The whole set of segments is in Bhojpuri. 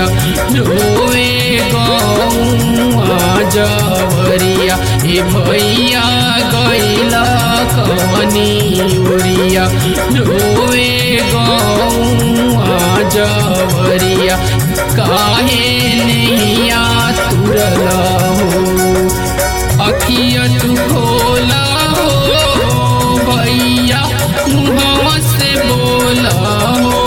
रोए गौआ जवरिया हे भैया गैला कवनी उरिया रोए गौआ जवरिया काहे नैया तुरला हो अखिया तू खोला हो भैया मुहवा से बोला हो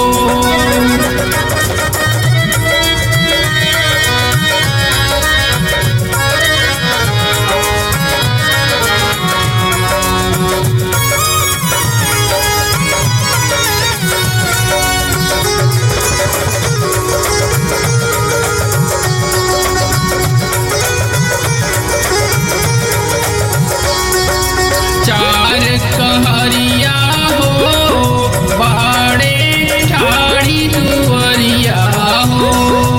चार कहरिया हो बाड़े ठाड़ी दुवरिया हो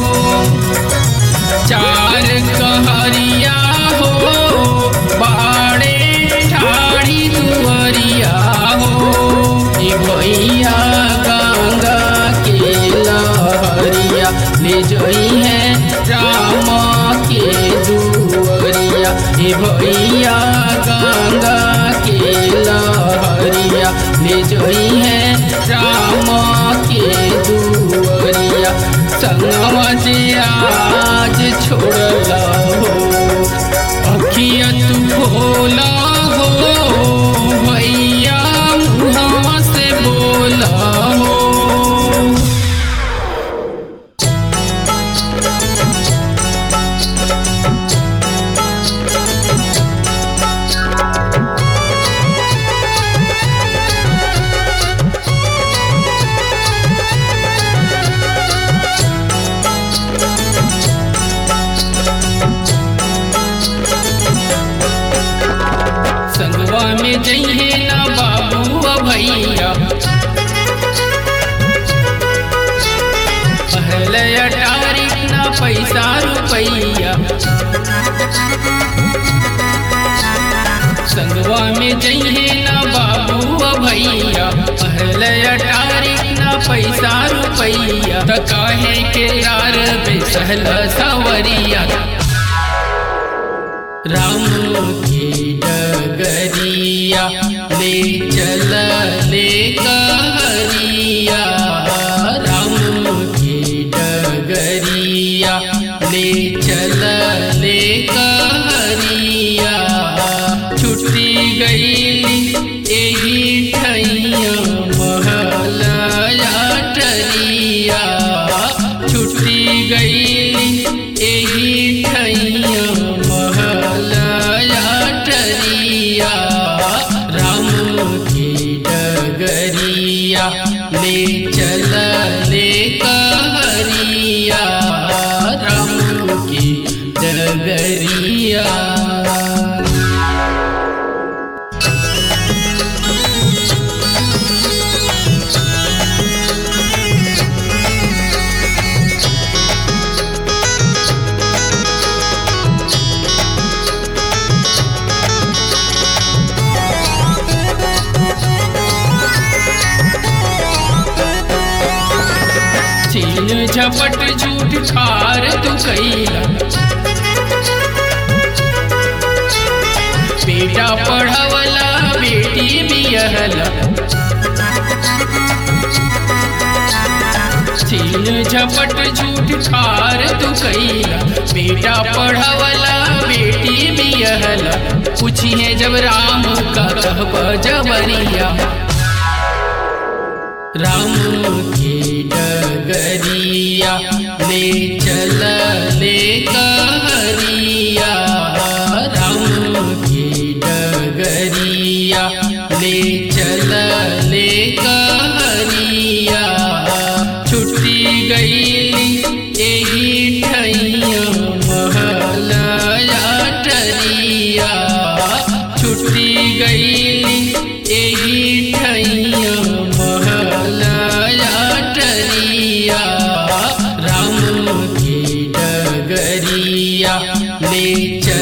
चार कहरिया हो बाड़े ठाड़ी दुवरिया हो ए भैया गंगा के लहरिया ले जई है राम के दुवरिया ए भैया गंगा के लहरिया ले जई है राम के दुवरिया संगवा जे आज छोड़ला हो अखिया तू भोला हो भैया मुहवा से बोला हो संगवा में जइहे ना बाबू आ भैया पहले अटारी ना पैसा रुपैया संगवा में जइहे ना बाबू आ भैया पहले अटारी ना पैसा रुपैया त काहे के यार बेसहल सवरिया राम की डगरिया ले चल ले कहरिया राम की डगरिया ले चल ले कहरिया छुट्टी गई एही ठैया महलया टरिया छुट्टी गई एही ठैया महलया टरिया राम की डगरिया ले चल ले कहरिया राम की डगरिया छीन झपट झूठ खार तू कैला बेटा पढ़वला बेटी बियहला छीन झपट झूठ खार तू कैला बेटा पढ़वला बेटी बियहला पूछिए जब राम का कहब जबरिया राम की डगरिया ले चल ले कहरिया राम की डगरिया ले चल ले कहरिया छुट्टी गई एही ठैया महलया टरिया छुट्टी गई एही ठैया महलया टरिया राम की डगरिया ले चल